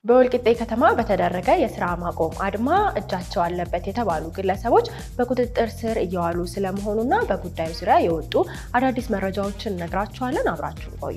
በወልቂጤ ከተማ በተደረገ የስራ ማቆም አድማ እጃቸው አለበት የተባሉ ግለሰቦች በቁጥጥር ስር እየዋሉ ስለመሆኑና በጉዳዩ ዙሪያ የወጡ አዳዲስ መረጃዎችን እነግራችኋለን። አብራችሁን ቆዩ።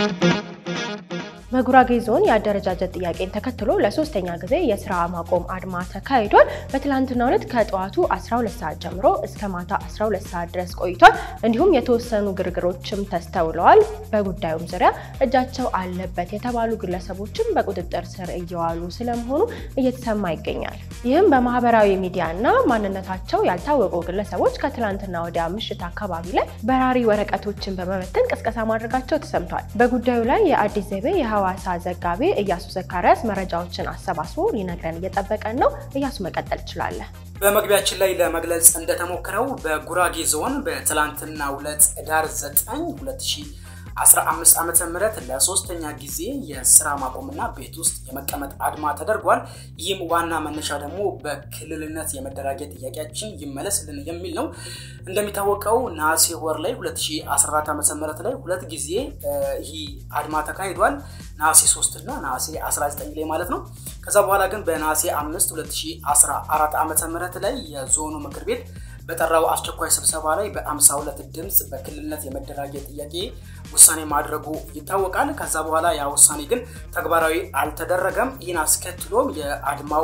በጉራጌ ዞን የአደረጃጀት ጥያቄን ተከትሎ ለሶስተኛ ጊዜ የስራ ማቆም አድማ ተካሂዷል። በትላንትናው ዕለት ከጠዋቱ 12 ሰዓት ጀምሮ እስከ ማታ 12 ሰዓት ድረስ ቆይቷል። እንዲሁም የተወሰኑ ግርግሮችም ተስተውለዋል። በጉዳዩም ዙሪያ እጃቸው አለበት የተባሉ ግለሰቦችም በቁጥጥር ስር እየዋሉ ስለመሆኑ እየተሰማ ይገኛል። ይህም በማህበራዊ ሚዲያ እና ማንነታቸው ያልታወቁ ግለሰቦች ከትላንትና ወዲያ ምሽት አካባቢ ላይ በራሪ ወረቀቶችን በመበተን ቅስቀሳ ማድረጋቸው ተሰምቷል። በጉዳዩ ላይ የአዲስ ዘይቤ የሐዋሳ ዘጋቢ እያሱ ዘካሪያስ መረጃዎችን አሰባስቦ ሊነግረን እየጠበቀን ነው። እያሱ መቀጠል ትችላለህ። በመግቢያችን ላይ ለመግለጽ እንደተሞክረው በጉራጌ ዞን በትላንትናው ዕለት ኅዳር 9 2015 ዓመተ ምህረት ለሶስተኛ ጊዜ የስራ ማቆምና ቤት ውስጥ የመቀመጥ አድማ ተደርጓል። ይህም ዋና መነሻ ደግሞ በክልልነት የመደራጀት ጥያቄያችን ይመለስልን የሚል ነው። እንደሚታወቀው ነሐሴ ወር ላይ 2014 ዓመተ ምህረት ላይ ሁለት ጊዜ ይህ አድማ ተካሂዷል። ነሐሴ 3 እና ነሐሴ 19 ላይ ማለት ነው። ከዛ በኋላ ግን በነሐሴ 5 2014 ዓመተ ምህረት ላይ የዞኑ ምክር ቤት በጠራው አስቸኳይ ስብሰባ ላይ በ52 ድምፅ በክልልነት የመደራጀት ጥያቄ ውሳኔ ማድረጉ ይታወቃል። ከዛ በኋላ ያ ውሳኔ ግን ተግባራዊ አልተደረገም። ይህን አስከትሎም የአድማው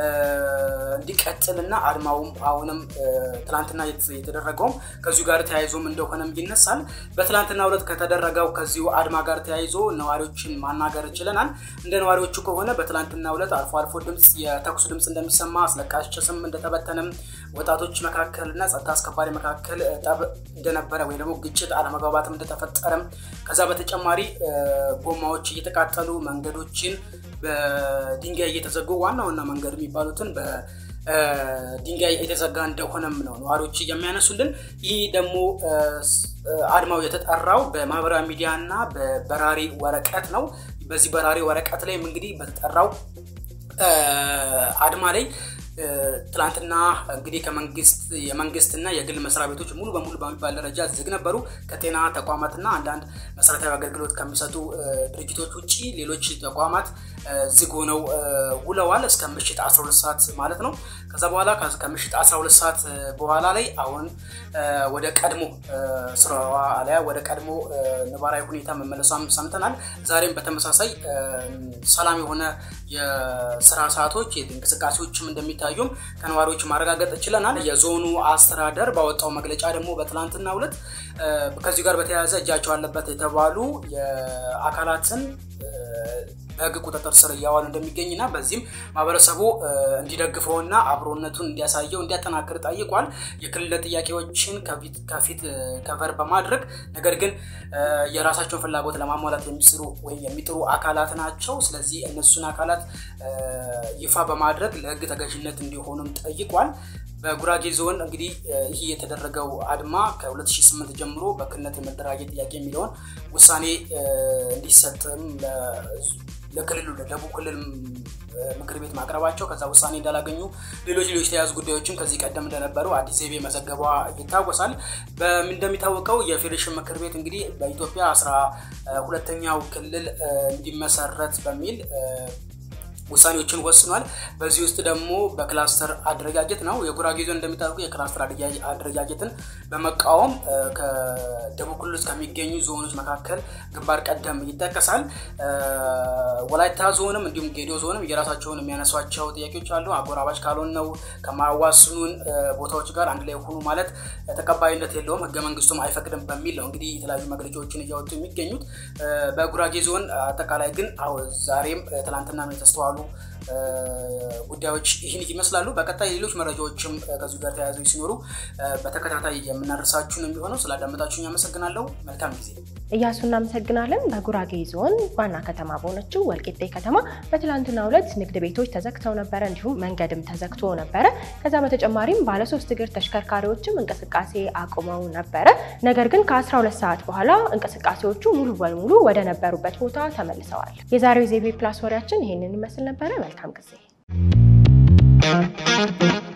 እንዲቀጥልና አድማውም አሁንም ትላንትና የተደረገውም ከዚሁ ጋር ተያይዞም እንደሆነም ይነሳል። በትላንትና ዕለት ከተደረገው ከዚሁ አድማ ጋር ተያይዞ ነዋሪዎችን ማናገር ችለናል። እንደ ነዋሪዎቹ ከሆነ በትላንትና ዕለት አልፎ አልፎ ድምፅ የተኩሱ ድምፅ እንደሚሰማ አስለቃሽ ጭስም እንደተበተነም ወጣቶች መካከል እና ጸጥታ አስከባሪ መካከል ጠብ እንደነበረ ወይ ደግሞ ግጭት አለመግባባትም እንደተፈጠረም ከዛ በተጨማሪ ጎማዎች እየተቃጠሉ መንገዶችን በድንጋይ እየተዘጉ ዋና ዋና መንገድ የሚባሉትን በድንጋይ የተዘጋ እንደሆነም ነው ነዋሪዎች የሚያነሱልን። ይህ ደግሞ አድማው የተጠራው በማህበራዊ ሚዲያ እና በበራሪ ወረቀት ነው። በዚህ በራሪ ወረቀት ላይም እንግዲህ በተጠራው አድማ ላይ ትላንትና እንግዲህ ከመንግስት የመንግስትና የግል መስሪያ ቤቶች ሙሉ በሙሉ በሚባል ደረጃ ዝግ ነበሩ። ከጤና ተቋማትና አንዳንድ መሰረታዊ አገልግሎት ከሚሰጡ ድርጅቶች ውጭ ሌሎች ተቋማት ዝግ ሆነው ውለዋል እስከ ምሽት 12 ሰዓት ማለት ነው። ከዛ በኋላ ከምሽት 12 ሰዓት በኋላ ላይ አሁን ወደ ቀድሞ ስራዋ አሊያ ወደ ቀድሞ ነባራዊ ሁኔታ መመለሷም ሰምተናል። ዛሬም በተመሳሳይ ሰላም የሆነ የስራ ሰዓቶች እንቅስቃሴዎችም እንደሚታዩም ከነዋሪዎች ማረጋገጥ ችለናል። የዞኑ አስተዳደር ባወጣው መግለጫ ደግሞ በትላንትናው ዕለት ከዚሁ ጋር በተያያዘ እጃቸው አለበት የተባሉ የአካላትን በሕግ ቁጥጥር ስር እያዋሉ እንደሚገኝና በዚህም ማህበረሰቡ እንዲደግፈውና አብሮነቱን እንዲያሳየው እንዲያጠናክር ጠይቋል። የክልል ጥያቄዎችን ከፊት ከቨር በማድረግ ነገር ግን የራሳቸውን ፍላጎት ለማሟላት የሚስሩ ወይም የሚጥሩ አካላት ናቸው። ስለዚህ እነሱን አካላት ይፋ በማድረግ ለሕግ ተገዥነት እንዲሆኑም ጠይቋል። በጉራጌ ዞን እንግዲህ ይህ የተደረገው አድማ ከ2008 ጀምሮ በክልልነት የመደራጀት ጥያቄ የሚለውን ውሳኔ እንዲሰጥም ለክልሉ ለደቡብ ክልል ምክር ቤት ማቅረባቸው ከዛ ውሳኔ እንዳላገኙ ሌሎች ሌሎች ተያዙ ጉዳዮችም ከዚህ ቀደም እንደነበሩ አዲስ ዘይቤ መዘገቧ ይታወሳል። እንደሚታወቀው የፌዴሬሽን ምክር ቤት እንግዲህ በኢትዮጵያ አስራ ሁለተኛው ክልል እንዲመሰረት በሚል ውሳኔዎችን ወስኗል። በዚህ ውስጥ ደግሞ በክላስተር አደረጃጀት ነው። የጉራጌ ዞን እንደሚታወቁ የክላስተር አደረጃጀትን በመቃወም ከደቡብ ክልል ውስጥ ከሚገኙ ዞኖች መካከል ግንባር ቀደም ይጠቀሳል። ወላይታ ዞንም እንዲሁም ጌዲዮ ዞንም የራሳቸውን የሚያነሷቸው ጥያቄዎች አሉ። አጎራባች ካልሆን ነው ከማዋስኑን ቦታዎች ጋር አንድ ላይ ሆኑ ማለት ተቀባይነት የለውም፣ ህገ መንግስቱም አይፈቅድም በሚል ነው እንግዲህ የተለያዩ መግለጫዎችን እያወጡ የሚገኙት። በጉራጌ ዞን አጠቃላይ ግን ዛሬም ትላንትና የተስተዋሉ ጉዳዮች ይህን ይመስላሉ። በቀጣይ ሌሎች መረጃዎችም ከዚሁ ጋር ተያያዘው ሲኖሩ በተከታታይ የምናደርሳችሁን የሚሆነው ስላዳመጣችሁኝ አመሰግናለሁ። መልካም ጊዜ። እያሱ እናመሰግናለን። በጉራጌ ዞን ዋና ከተማ በሆነችው ወልቂጤ ከተማ በትላንትናው ዕለት ንግድ ቤቶች ተዘግተው ነበረ፣ እንዲሁም መንገድም ተዘግቶ ነበረ። ከዛ በተጨማሪም ባለሶስት እግር ተሽከርካሪዎችም እንቅስቃሴ አቁመው ነበረ። ነገር ግን ከ12 ሰዓት በኋላ እንቅስቃሴዎቹ ሙሉ በሙሉ ወደ ነበሩበት ቦታ ተመልሰዋል። የዛሬው ዜቤ ፕላስ ወሬያችን ይህንን ይመስል ነበረ። መልካም ጊዜ